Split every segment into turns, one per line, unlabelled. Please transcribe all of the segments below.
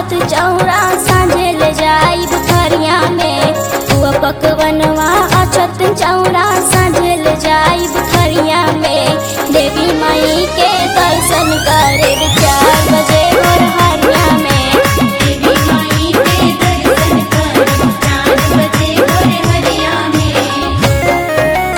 अछत चौरा साझे ले जाई बुखरिया में हुआ पकवनवा अछत चौरा साझे ले जाई बुखरिया में देवी माई के दर्शन करे चार बजे भोर हरिया में
देवी माई के दर्शन कर चार बजे भोर हरिया में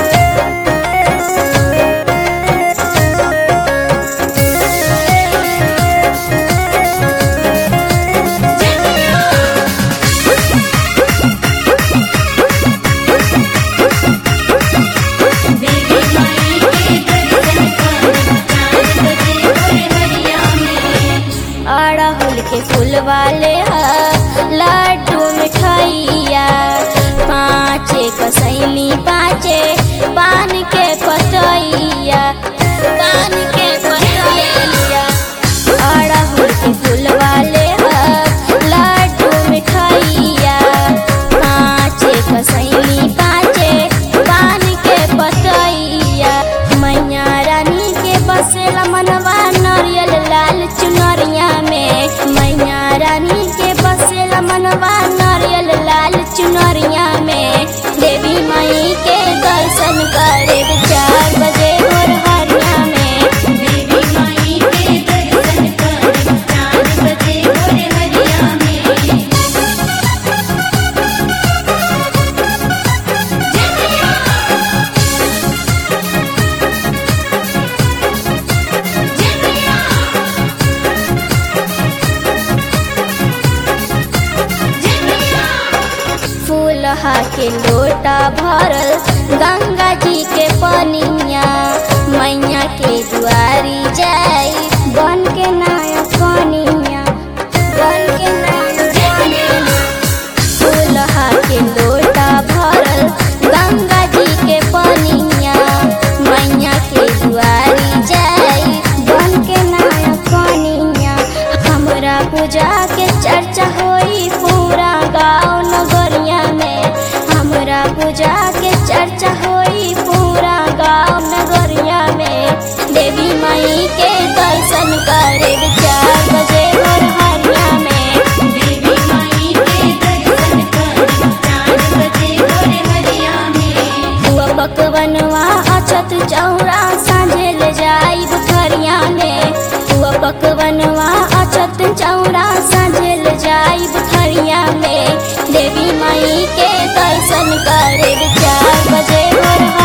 देवी माई के दर्शन कर चार बजे भोर हरिया में
अड़हुल के फूल वाले ह लड्डू मिठाइया पाँचे कसैली पाँचे पान के पतैया पान के पतैया अड़हुल के फूल वाले ह लड्डू मिठाइया पाँचे कसैली पाँचे पान के पतैया मैया रानी के बसेला मनवा नरियल लाल चुनरिया में मैया रानी के बसेला मनवा नरियल लाल चुनरिया में देवी माई के दर्शन करे चार बजे भोर हरिया में
देवी माई के दर्शन कर चार बजे भोर हरिया में
फूलहा के लोटा भरल गंगा जी के पनिया मैया के दुआरी जाई बन के नाया कनिया बन के नाया कनिया फूलहा के लोटा भरल गंगा जी के पनिया मैया के दुआरी जाई बन के नाया कनिया हमरा पूजा के चर्चा होई पूरा गाँव नगरिया में हमरा पूजा के चर्चा होई पूरा गाँव नगरिया में देवी माई के दर्शन करे चार बजे भोर हरिया में
देवी माई के दर्शन कर चार बजे भोर हरिया में
हुआ पकवनवा अछत चौरा साझे ले जाई बुखरिया में हुआ पकवनवा अछत चौरा साझे ले जाई बुखरिया में देवी माई के दर्शन करे चार बजे भोर